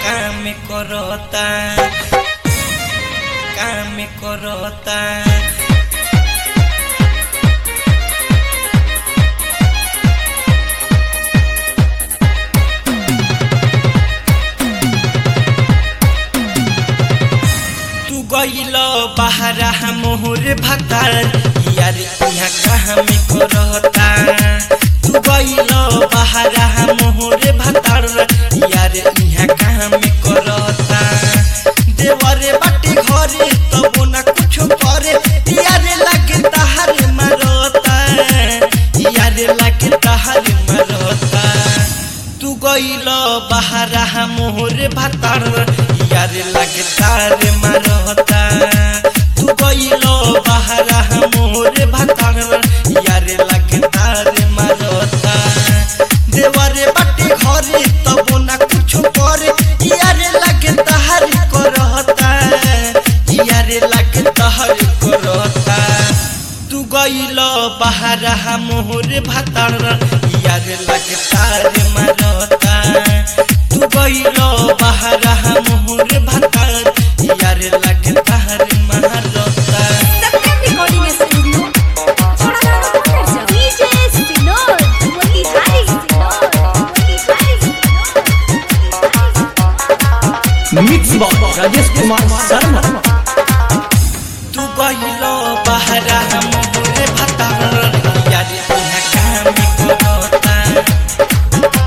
काम करता काम करता तू गइल बहरा मोहर भतार यार यहाँ कहाँ में करता तू गइल बहरा मोहर भतार यार यहाँ कहाँ में करता देवरे बाटे घरे तब ना कुछ करे यार लगे तहार मरता यार लगे तहार मरता तू गइल बहरा मोहर भतार यार लगे तार मरता तू गइल बहरा मोहर भतार यार लगे तार मरता देवरे बाटे घरे तब ना कुछ करे यार लगे तहार करता यार लगे तहार करता तू गइल बहरा मोहर भतार यार लगे तार मरता तू गइल बहरा मोहर भतार यार लगे तार मरता सत्यम रिकॉर्डिंग स्टूडियो छोड़ाना motor DJ Sinor Motihari Sinor Motihari mix box Rajesh Kumar Sharma तू गइल बहरा मोहर भतार यार यहाँ काम करता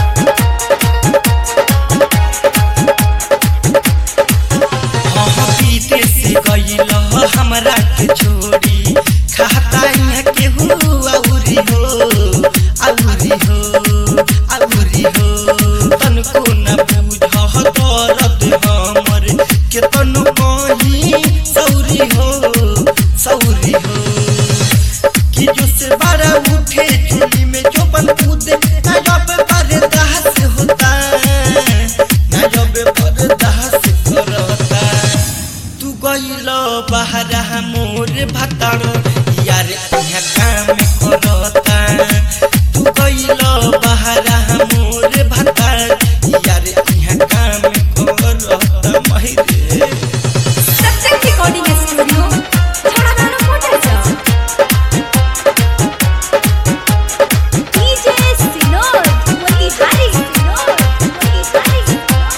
हाँ बीते से गइल हमरा के छोड़ी खाता यहाँ के हो औरी हो औरी हो औरी हो तनको न बुझ दर्द हमर के तनु कहीं सौरी हो सौरी हो कि जो से बड़ा उठे चुली में जो बन कूदे ना जब बर्दाश्त होता ना जब बर्दाश्त करता तू गइल बहरा मोर भतार यार यहाँ काम करता तू गइल बहरा मोर भतार यार यहाँ काम करता महिरे सत्यम रिकॉर्डिंग स्टूडियो छोड़ाना motor DJ Sinor Motihari Sinor Motihari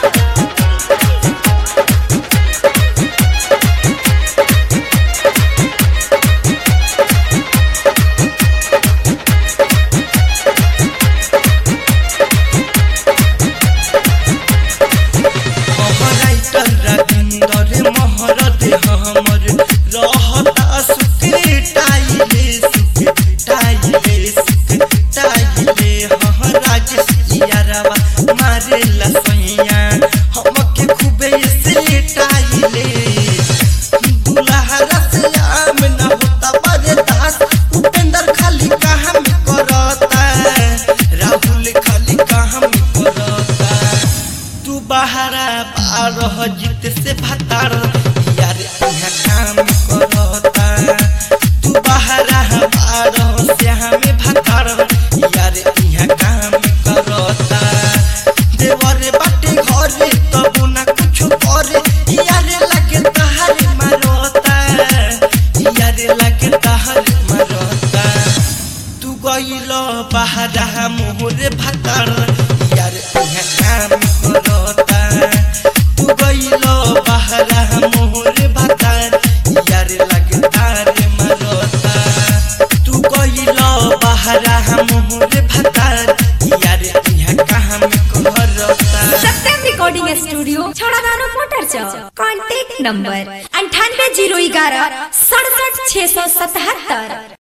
writer Ravinder महरत हमर रहता सुखे टाइले सुखे टाइले सुखे टाइले हाँ राजेश यारवा मारे लसैया हमके खूबे से टाइले दुल्हा से आम न होता बड़े दास उपेंद्र खाली काम करता राहुल खाली काम करता तू बहरा बारह जीत से भतार यार यहाँ काम करता तू बहरा बारह से हमें भतार यार यहाँ काम करता देवर बाटे घरे तब ना कुछ करे यार लगे तहार मरता यार लगे तहार मरता तू गइल बहरा मोहर भतार यार यहाँ काम करता तू गइल बहरा मोहर भतार यार लगतार मरता तू गइल बहरा मोहर भतार यार यहाँ काम करता सत्यम रिकॉर्डिंग स्टूडियो छोड़ाना मोटर कॉन्टैक्ट नंबर अंठानवे जीरो ग्यारह सड़सठ छः सौ सतहत्तर